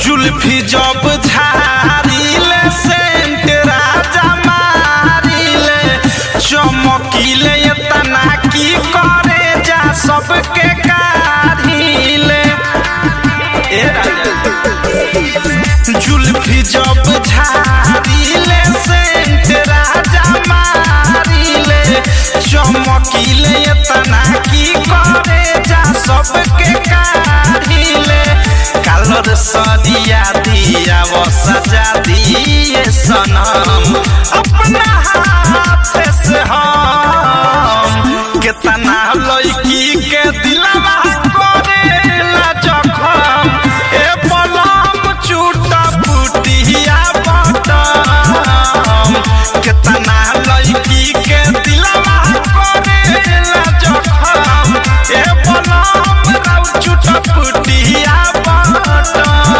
जुल्फी जब झारिले सेंट राजा मारिले चमकीले तना की करे जा सबके काढ़िले ए राजा जुल्फी जब झारिले सेंट राजा मारिले चमकीले तना की करे जा सबके काढ़िले कालर सदिया दिया वो सजा दिए सनम अपना हाथ से हम कितना लड़की के दिलवा करेला जखम ए पलम चूटा पुटिया बटम कितना लड़की के दिलवा करेला जखम ए पलम राउ चूटा पुटिया बटम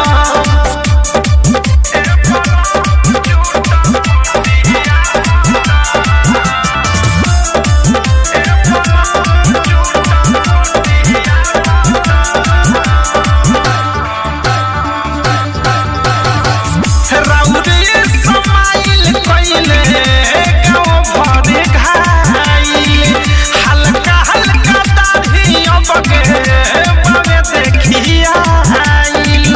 राउरे समाइल कइले गाँव भरे घाइल हल्का हल्का दाढ़ी अब के बावे देखिया आइल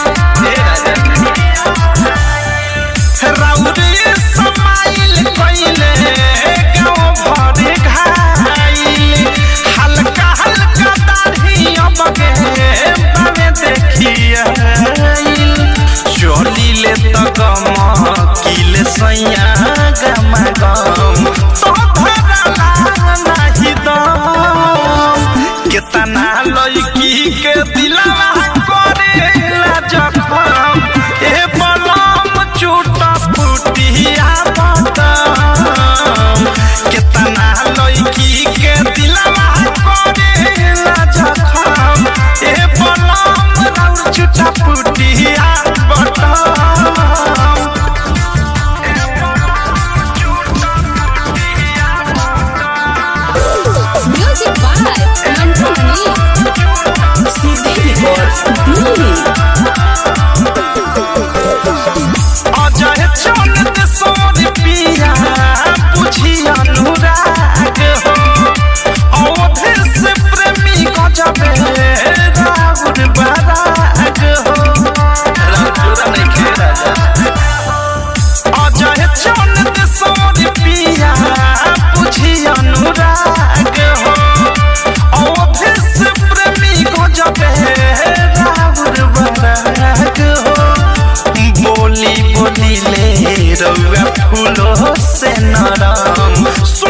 राउरे समाइल कइले गाँव भरे घाइल हल्का हल्का दाढ़ी अब के बावे देखिया आइल चलिले त गम किले सैया गम गम तो भरला नाही दम केतना लड़की के दिलवा करेला जखम ए बलम चूटा फुटिया बदम केतना लड़की के दिलवा करेला जखम ए बलम राउ चूटा फुटिया बदम Music by Mantu Mani. CD Records, Delhi. Ajay चंद सोन पिया बुझी अनुराग हो अवधि से प्रेमी गजबे राहुल बराग हो राजूरा नहीं खे राजा अजय चंद सोन पिया बुझी अनुराग हो अवधि से प्रेमी गजबे राहुल बराग हो बोली बोली ले रउआ फूलो से नरम